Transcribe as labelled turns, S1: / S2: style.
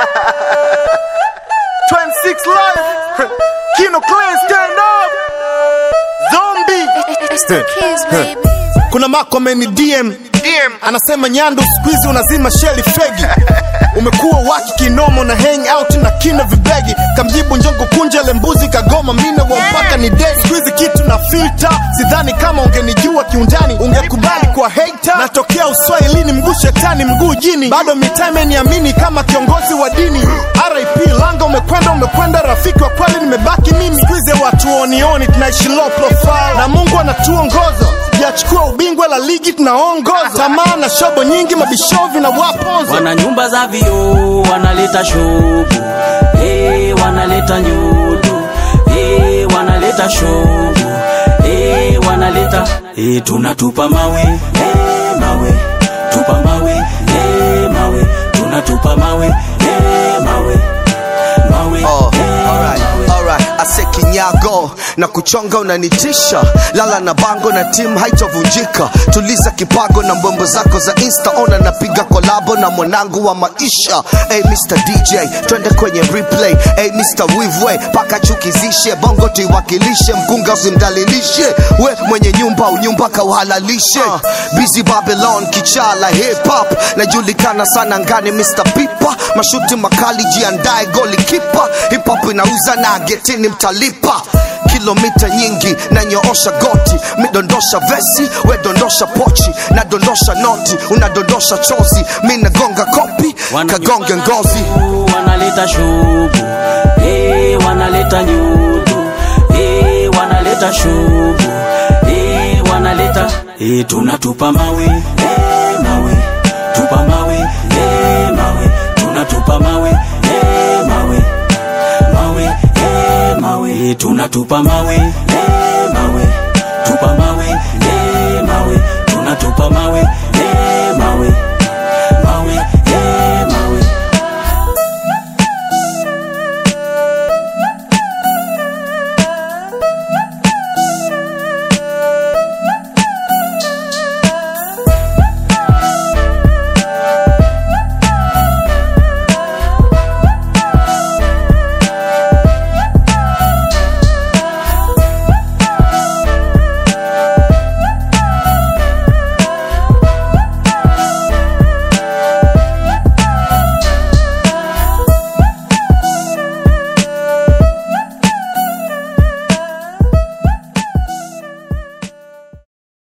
S1: 26 live. Kino Clan stand up. Zombie.
S2: It's the kids, baby.
S3: kuna mako ameni DM
S1: DM.
S3: anasema Nyandu siku hizi unazima sheli fegi umekuwa waki kinomo na hang out na kina vibegi kamjibu njongo kunja lembuzi kagoma mine wa mpaka ni dei siku hizi kitu na filter sidhani kama ungenijua kiundani ungekubali kwa hater natokea uswahilini mguu shetani mguu jini bado mitaa imeniamini kama kiongozi wa dini RIP langa umekwenda umekwenda rafiki wa kweli nimebaki mimi siku hizi watu onioni tunaishi low profile na Mungu anatuongoza yachukua ubingwa la ligi tunaongoza tamaa na shobo nyingi mabishovi na waponzo
S4: wana nyumba za vioo wanaleta shobu hey, wanaleta nyudu hey, wanaleta shobu hey, wanaleta hey, tunatupa mawe hey, mawe tupa mawe hey, mawe tunatupa mawe hey, mawe mawe
S5: Oh,
S4: hey,
S5: alright,
S4: mawe.
S5: alright. Ase kinyago na kuchonga unanitisha, lala na bango na timu haitovunjika. Tuliza kipago na mbwembo zako za insta, ona napiga kolabo na mwanangu wa maisha. Hey Mr DJ, twende kwenye replay. Hey Mr Wivwe, paka chukizishe bongo tuiwakilishe, mkunga usimdalilishe, we mwenye nyumba unyumba kauhalalishe. Uh, busy Babylon kichala hip hop, najulikana sana ngani Mr Pipa, mashuti makali jiandae goli kipa, hip hop inauza na getini mtalipa kilomita nyingi na nyoosha goti midondosha vesi we dondosha pochi na dondosha noti unadondosha chozi mi nagonga kopi
S4: Wana
S5: kagonge
S4: nyumba za
S5: ngozi
S4: vioo, wanaleta shobu hey, wanaleta nyudu hey, wanaleta shobu hey, wanaleta hey, tunatupa mawe hey, mawe tupa mawe hey, mawe tunatupa mawe hey, mawe mawe hey, mawe hey, tunatupa mawe hey, mawe tupa mawe hey, mawe tunatupa mawe